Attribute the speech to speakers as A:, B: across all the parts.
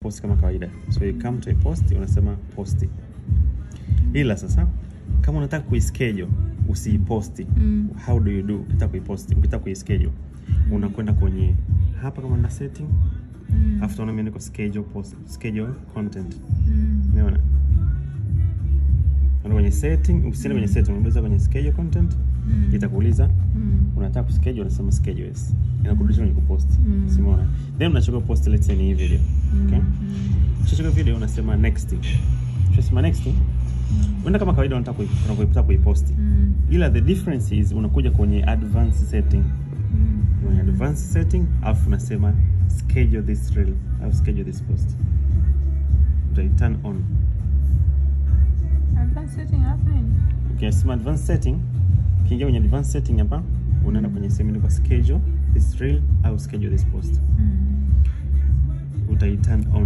A: post kama kawaida so you come to a post unasema posti ila sasa kama unataka kuischedule usiiposti
B: Mm.
A: how do you do ukitaka kuiposti ukitaka kuischedule unakwenda kwenye hapa kama na setting
B: Mm.
A: after una imeandikwa schedule post schedule content
B: Mm.
A: umeona Unaenda kwenye setting usiende kwenye setting unabonyeza kwenye schedule content
B: Mm.
A: itakuuliza
B: Mm.
A: unataka kuschedule unasema schedule yes inakurudisha kwenye kupost
B: Mm.
A: simuona then unachagua post let's say ni hii video okay
B: Mm.
A: ukishachagua video unasema next ukishasema next unaenda kama kawaida unataka kui- unataka kuiposti
B: Mm.
A: ila the difference is unakuja kwenye advanced setting
B: Mm.
A: kwenye advanced setting alafu unasema schedule this reel au schedule this post utai turn on
B: Advanced setting hapa nini?
A: ukisema advanced setting ukiingia kwenye advanced setting hapa unaenda kwenye sehemu inaitwa schedule this reel au schedule this post
B: Mm.
A: utai turn on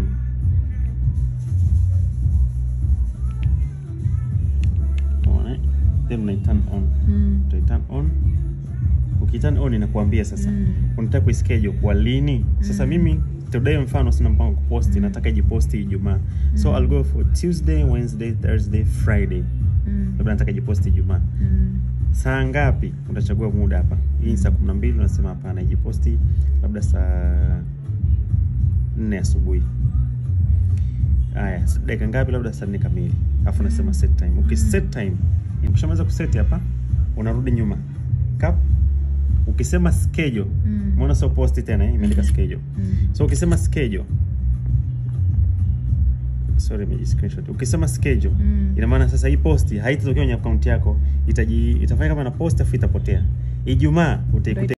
A: Unaona? then unai turn on
B: Mm.
A: utai turn on ukiturn on inakuambia sasa
B: Mm.
A: unataka kuischedule kwa lini sasa
B: Mm.
A: mimi today mfano sina mpango wa kuposti
B: Mm.
A: nataka ijiposti ijumaa so
B: Mm.
A: I'll go for Tuesday Wednesday Thursday Friday
B: Mm.
A: labda nataka ijiposti ijumaa
B: Mm.
A: saa ngapi utachagua muda hapa hii ni saa kumi na mbili unasema hapana ijiposti labda saa nne asubuhi haya dakika ngapi labda saa nne kamili alafu unasema set time ukiset time ukishamaliza kuset hapa unarudi nyuma kap ukisema schedule
B: Mm.
A: umeona sio posti tena eh, imeandika schedule
B: Mm.
A: so ukisema schedule sorry imeji screenshot ukisema schedule
B: Mm.
A: ina maana sasa hii posti haitatokea kwenye akaunti yako itaji itafanya kama na post afu itapotea ijumaa utaikuta